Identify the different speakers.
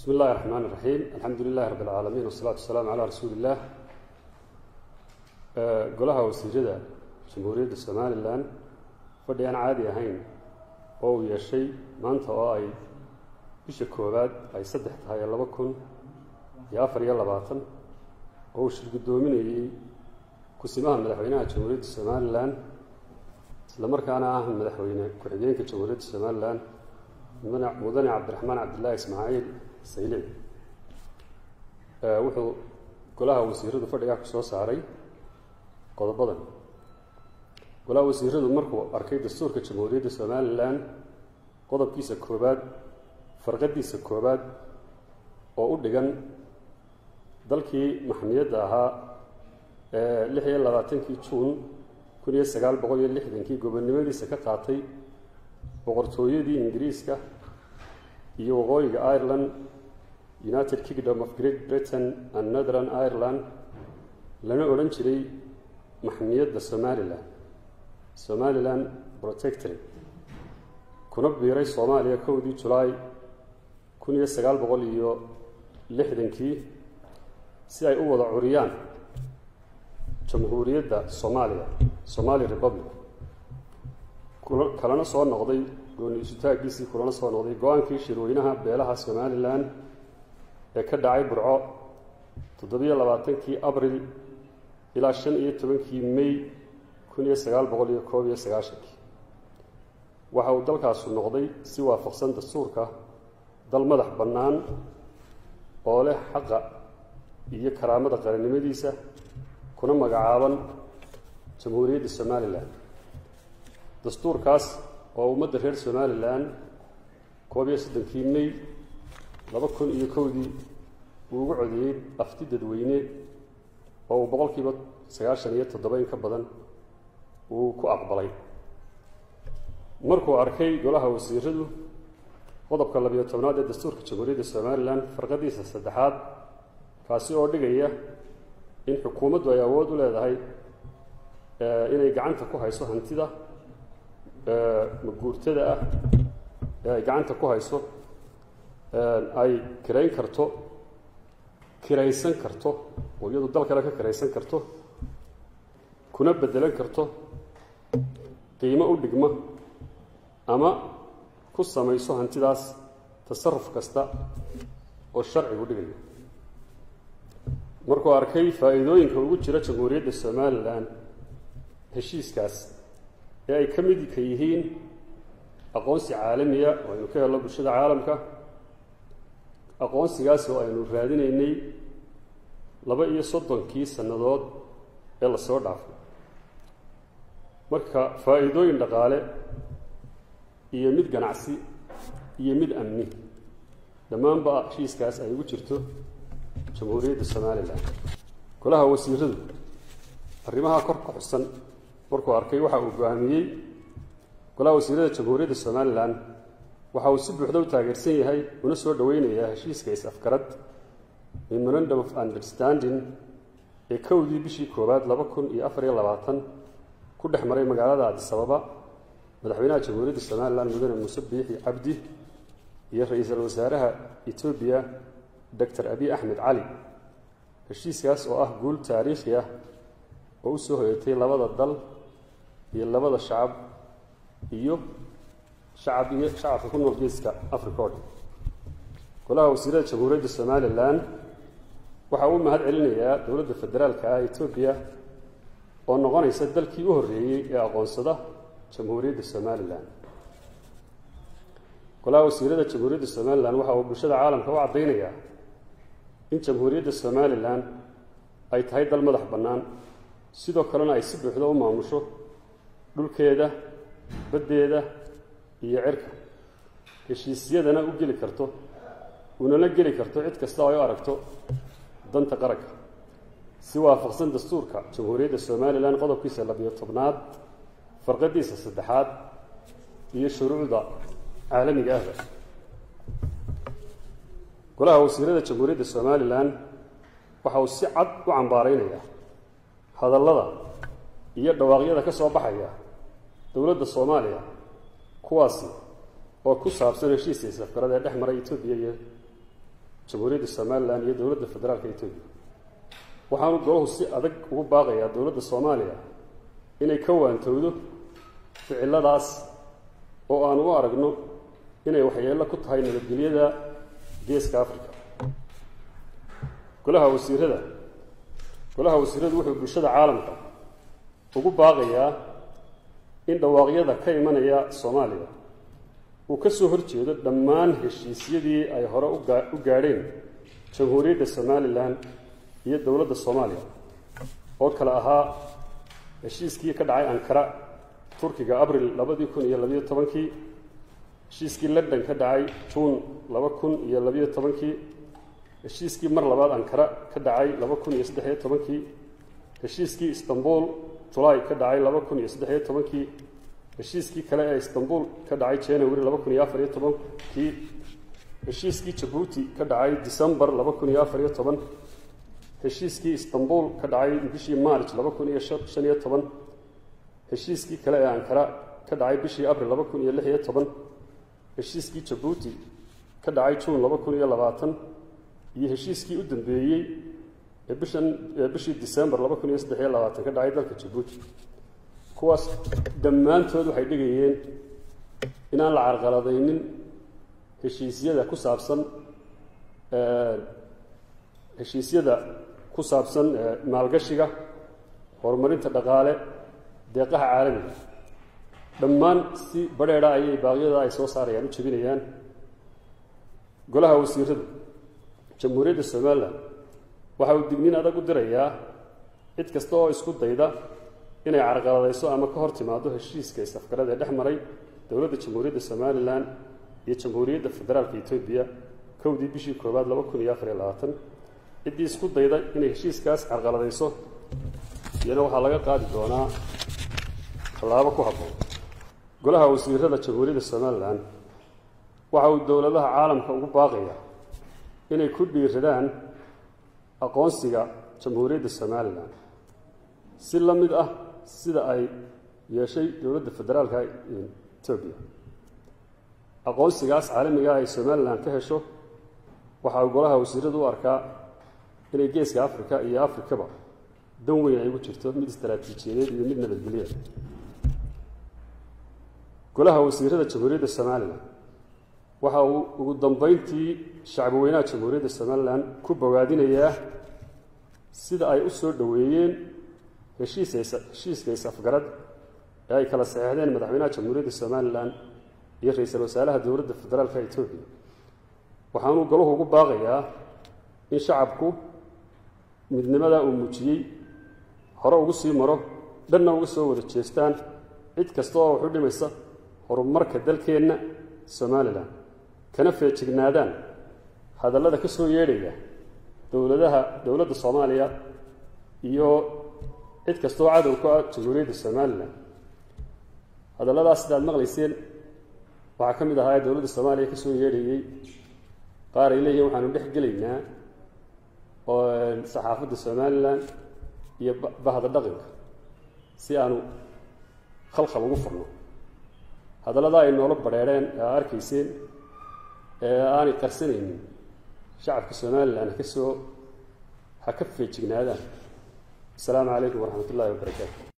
Speaker 1: bismi illahi raxmaan iraxiim alxamdu lilahi rabb alcaalamiin wasalaatu wasalaamu calaa rasuuli illah golaha wasiirada jamhuuriyadda somalilan fadhi aan caadi ahayn oo uu yeeshay maanta oo ay bisha koowaad ay saddex tahay laba kun iyo afar iyo labaatan oo uu shirgudoominayey kusimaha madaxweynaha jamhuuriyadda somalilan isla markaana ah madaxweyne ku-xigeenka jamhuuriyadda somalilan mudane cabdiraxmaan cabdillaahi ismaaciil saylic wuxuu golaha wasiiradu fadhigaa ku soo saaray qodobadan golaha wasiiradu markuu arkay dastuurka jamhuuriyadda somalilan qodobkiisa koowaad farqadiisa koowaad oo u dhigan dalkii maxmiyadda ahaa ee lix iyo labaatankii juun kun iyo sagaal boqol iyo lixdankii gobonnimadiisa ka qaatay boqortooyadii ingiriiska iyo waqooyiga ireland united kingdom of great britain and northern ireland lana odhan jiray maxmiyadda somalilan somalilan protectorate kuna biiray soomaaliya kowdii julaay kun iyo sagaal boqol iyo lixdankii si ay u wada curiyaan jamhuuriyadda soomaaliya somali republic kalana soo noqday gooni isutaaggiisii kulana soo noqday go-aankii shirweynaha beelaha somalilan ee ka dhacay burco toddobiyo labaatankii abril ilaa shan iyo tobankii may kun iyo sagaal boqol iyo koob iyo sagaashankii waxa uu dalkaasu noqday si waafaqsan dastuurka dal madax bannaan oo leh xaqa iyo karaamada qarannimadiisa kuna magacaaban jamhuuriyadda somalilan dastuurkaas oo ummadda reer somalilan koob iyo soddonkii may laba kun iyo kowdii uu ugu codeeyey afti dadweyne oo uu boqolkiiba sagaashan iyo toddoba in ka badan uu ku aqbalay markuu arkay golaha wasiiradu qodobka labiyo tobnaad ee dastuurka jamhuuriyadda somalilan farqadiisa saddexaad kaasi oo dhigaya in xukuumaddu ay awood u leedahay inay gacanta ku hayso hantida maguurtada ah ee ay gacanta ku hayso ay kirayn karto kiraysan karto oo iyadu dal kale ka kiraysan karto kuna beddelan karto qiimo u dhigma ama ku samayso hantidaas tasaruf kasta oo sharcigu dhigayo markuu arkay faa'iidooyinka ugu jira jamhuuriyadda somalilan heshiiskaas ee ay ka midka yihiin aqoonsi caalamiya oo aynu ka helno bulshada caalamka aqoonsigaas oo aynu raadinaynay laba iyo soddonkii sannadood ee lasoo dhaafay marka faa'iidooyin dhaqaale iyo mid ganacsi iyo mid amni dhammaanba heshiiskaas ay ugu jirto jamhuuriyadda somalilan golaha wasiiradu arrimaha kor ka xusan markuu arkay waxa uu go-aamiyey golaha wasiirada jamhuuriyadda somalilan waxa uu si buuxda u taageersan yahay una soo dhoweynayaa heshiiska is-afgarad memorandum of understanding ee kowdii bishii koowaad laba kun iyo afar iyo labaatan ku dhex maray magaalada adisababa madaxweynaha jamhuuriyadda somalilan mudane muuse biixi cabdi iyo ra-iisul wasaaraha etoobiya doctor abiy axmed cali heshiiskaas oo ah guul taariikhi ah oo u soo hoyatay labada dal iyo labada shacab iyo shacab iyo shacabka ku nool geeska africa o dhan golaha wasiirada jamhuuriyadda somalilan waxa uu mahad celinayaa dowladda federaalka ah etoobiya oo noqonaysa dalkii u horreeyey ee aqoonsada jamhuuriyadda somalilan golaha wasiirada jamhuuriyadda somalilan waxa uu bulshada caalamka u caddaynayaa in jamhuuriyadda somalilan ay tahay dal madax bannaan sidoo kalena ay si buuxda u maamusho dhulkeeda baddeeda iyo cirka heshiisyadana u geli karto unana geli karto cid kasta oo ay u aragto danta qaranka si waafaqsan dastuurka jamhuuriyadda somalilan qodobkiisa labiyo tobnaad farqadiisa saddexaad iyo shuruucda caalamiga ahba golaha wasiirada jamhuuriyadda somalilan waxa uu si cad u cambaaraynayaa hadallada iyo dhawaaqyada ka soo baxaya dowladda soomaaliya kuwaasi oo ku saabsan heshiiska isafgarada ee dhex maray etoobiya iyo jamhuuriyadda somalilan iyo dowladda federaalka etoobiya waxaanu golahu si adag ugu baaqayaa dowladda soomaaliya inay ka waantowdo ficiladaas oo aanu u aragno inay waxyeello ku tahay nabadgelyada geeska africa golaha wasiirada golaha wasiiradu wuxuu bulshada caalamka ugu baaqayaa in dhawaaqyada ka imanaya soomaaliya uu ka soo horjeedo dhammaan heshiisyadii ay hore u gaadheen jamhuuriyadda somalilan iyo dowladda soomaaliya oo kale ahaa heshiiskii ka dhacay ankara turkiga abril labadii kun iyo labayo tobankii heshiiskii london ka dhacay juun laba kun iyo labayo tobankii heshiiskii mar labaad ankara ka dhacay laba kun iyo saddexiyo tobankii heshiiskii istanbul julaay ka dhacay laba kun iyo saddexiyo tobankii heshiiskii kale ee istanbul ka dhacay january laba kun iyo afariyo tobankii heshiiskii jabuuti ka dhacay decembar laba kun iyo afariyo toban heshiiskii istanbul ka dhacay bishii march laba kun iyo shan iyo toban heshiiskii kale ee ankara ka dhacay bishii abril laba kun iyo lix iyo toban heshiiskii jabuuti ka dhacay juun laba kun iyo labaatan iyo heshiiskii u dambeeyey ee bishan ee bishii december laba kun iyo saddex iyo labaatan ka dhacay dalka jabuuti kuwaas dhammaantood waxay dhigayeen inaan la carqaladaynin heshiisyada ku saabsan heshiisyada ku saabsan maalgashiga horumarinta dhaqaale deeqaha caalamiga dhammaan si badheedha ayay baaqyada ay soo saarayaan u jebinayaan golaha wasiiradu jamhuuriyadda somalilan waxa uu digniin adag u dirayaa cid kasta oo isku dayda inay carqaladayso ama ka hor timaado heshiiska is-afgarada ee dhex maray dowladda jamhuuriyadda somalilan iyo jamhuuriyadda federaalka etoobiya kowdii bishii koowaad laba kun iyo afar iyo labaatan ciddii isku dayda inay heshiiskaas carqaladayso iyana waxaa laga qaadi doonaa tallaabo ku habboon golaha wasiirada jamhuuriyadda somalilan waxa uu dowladaha caalamka ugu baaqaya inay ku dhiiradaan aqoonsiga jamhuuriyadda somalilan si la mid ah sida ay yeeshay dowladda federaalka etoobiya aqoonsigaas caalamiga ay somalilan ka hesho waxa uu golaha wasiiradu u arkaa inay geeska africa iyo afrikaba dan weyn ay ugu jirto mid istaraatiijiyadeed iyo mid nabadgelya golaha wasiirada jamhuuriyadda somalilan waxa uu ugu dambeyntii shacbi weynaha jamhuuriyadda somalilan ku bogaadinayaa sida ay u soo dhoweeyeen heshiiska is-afgarad ee ay kala saxeexdeen madaxweynaha jamhuuriyadda somalilan iyo ra-iisul wasaaraha dowladda federaalka etoobiya waxaanuu golahu ugu baaqayaa in shacabku midnimada uu muujiyey hore ugu sii maro dhanna uga soo wada jeestaan cid kasta oo wax u dhimaysa horumarka dalkeenna somalilan kana feejignaadaan hadallada ka soo yeedhaya dowladaha dowladda soomaaliya iyo cid kasta oo cadow ku ah jamhuuriyadda somalilan hadalladaas sidaad maqlayseen waxaa ka mid ahaa ee dowladda soomaaliya ka soo yeedhayey qaar ay leeyihin waxaanu dhex gelaynaa oo saxaafadda somalilan iyo bahda dhaqanka si aanu khalkhal ugu furno hadalladaa ay noola badheedheen ee aa arkayseen ee aanay qarsanaynin shacabka somalilan ha ka soo ha ka feejignaadaan asalaamu calaykum waraxmat ullahi wabarakaatu